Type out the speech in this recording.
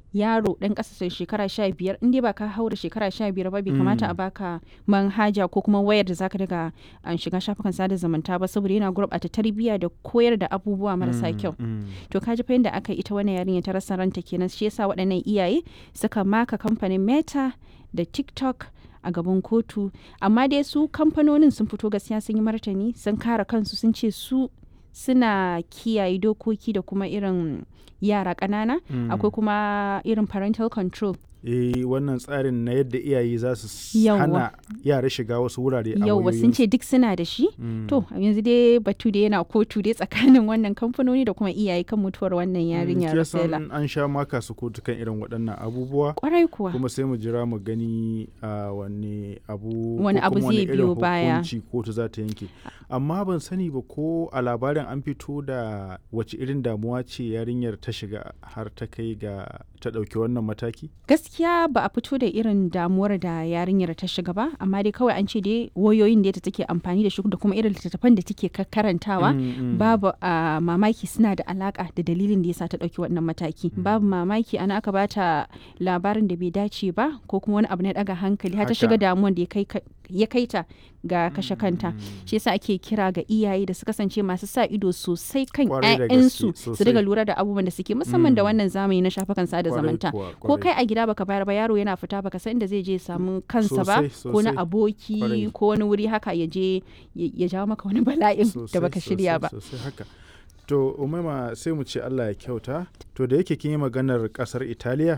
yaro ɗan ƙasa shekara sha biyar in dai ba ka haura shekara sha biyar ba bai kamata a baka manhaja ko kuma wayar da zaka daga an shiga shafukan sada zumunta ba saboda yana gurɓata tarbiyya da koyar da abubuwa marasa kyau to ka ji fa yadda aka ita wannan yarinya ta rasa ranta kenan shi yasa waɗannan iyaye suka maka kamfanin meta da tiktok a gaban kotu amma dai su kamfanonin sun fito gaskiya sun yi martani sun kare kansu sun ce su suna kiyaye dokoki da kuma irin yara ƙanana akwai kuma irin parental control eh wannan tsarin na yadda iyaye za su Yawwa. hana yara shiga wasu wurare a yauwa sun ce duk suna da shi to yanzu dai batu da yana kotu dai tsakanin wannan kamfanoni da kuma iyaye kan mutuwar wannan yarinya Rosella an sha maka su kotu kan irin waɗannan abubuwa kwarai kuwa kuma sai mu jira mu gani a wani abu ko Wani abu kuma zai irin biyo baya. hukunci kotu za ta yanke amma ban sani ba ko a labarin an fito da wace irin damuwa ce yarinyar ta shiga har ta kai ga ta ɗauki wannan mataki gaskiya ba a fito da irin damuwar da yarinyar ta shiga ba amma dai kawai an ce dai wayoyin da ta take amfani da shi da kuma irin littattafan da take ka- karantawa Mm, mm. babu a mamaki suna da alaka da dalilin da yasa ta dauki wannan mataki babu mamaki ana aka bata labarin da bai dace ba ko kuma wani abu na daga hankali har ta Haka. shiga damuwan da ya kai ka- ya kai ta ga kashe kanta shi yasa ake kira ga iyaye da su kasance masu sa ido sosai kan Kwarai da 'ya'yansu gaske, su sosai. riga lura da abubuwan da suke musamman da wannan zamani na shafukan sada Kwarai zumunta kuwa, ko kwarai. kai a gida baka bayar ba yaro yana fita baka san inda zai je ya samu kansa ba Sosai, ko na sosai. aboki Kwarai. ko wani wuri haka ya je ya ya jawo maka wani bala'in da Sosai, baka shirya sosai, ba sosai haka to umaima sai mu ce allah ya kyauta to da yake kin yi maganar kasar italiya